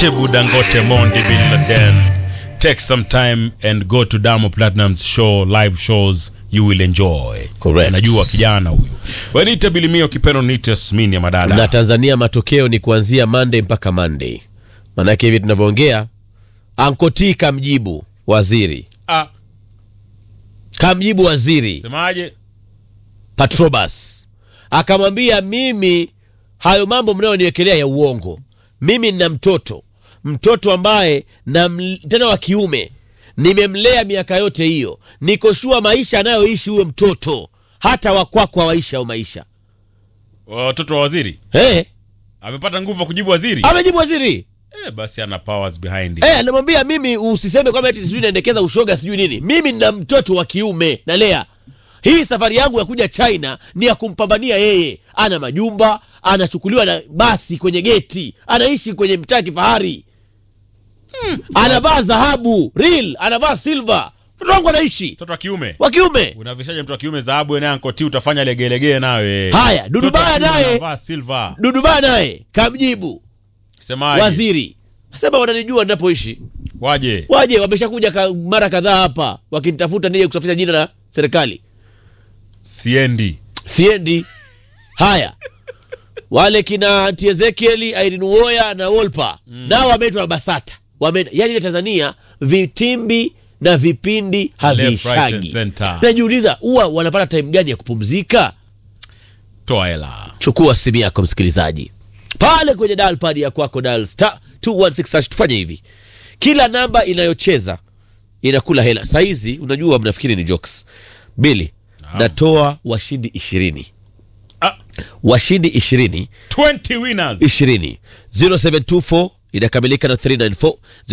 Shebu Dangote, Mondi Bin Laden. Take some time and go to Diamond Platinum's show, live shows you will enjoy. Correct. Najua kijana huyu. Wenite Bilimio Kipeno Nite Yasmini ya madada. na Tanzania matokeo ni kuanzia Monday mpaka Monday. Maanake hivi tunavyoongea, Ankoti kamjibu waziri, Ah, kamjibu waziri semaje? Patrobas akamwambia, mimi hayo mambo mnayoniwekelea ya uongo, mimi nina mtoto mtoto ambaye na tena wa kiume nimemlea miaka yote hiyo, nikoshua maisha anayoishi huyo mtoto, hata wakwako hawaishi au maisha Watoto wa waziri hey, amepata nguvu ya kujibu waziri. amejibu waziri Eh, basi ana powers behind it. Eh, anamwambia mimi usiseme kwamba eti sijui naendekeza ushoga sijui nini. Mimi nina mtoto wa kiume nalea. Hii safari yangu ya kuja China ni ya kumpambania yeye. Ana majumba, anachukuliwa na basi kwenye geti, anaishi kwenye mtaa kifahari. Anavaa dhahabu, real, anavaa silver. Mtoto wangu anaishi Mtoto wa kiume. wa kiume. Unavishaje mtoto wa kiume dhahabu na ankoti utafanya legelegee nawe. Haya, Dudu Mtoto wa Baya kiume naye- anavaa silver. Dudubaya naye kamjibu Semaje? waziri. Asema wananijua ninapoishi. Waje. Waje wameshakuja ka, mara kadhaa hapa wakinitafuta nije kusafisha jina la serikali. Siendi. siendi haya wale kina Aunty Ezekiel Irene Uwoya na Wolper nao wameitwa Basata wame, yani ile Tanzania vitimbi na vipindi Left, right and haviishagi. center. Najiuliza huwa wanapata time gani ya kupumzika? Toa hela. Chukua simu yako msikilizaji, pale kwenye dial pad ya kwako, dial star 216 hash. Tufanye hivi, kila namba inayocheza inakula hela. Saa hizi unajua, mnafikiri ni jokes. Bili, natoa washindi ishirini Ah, washindi ishirini 20 winners. ishirini 0724 inakamilika na 394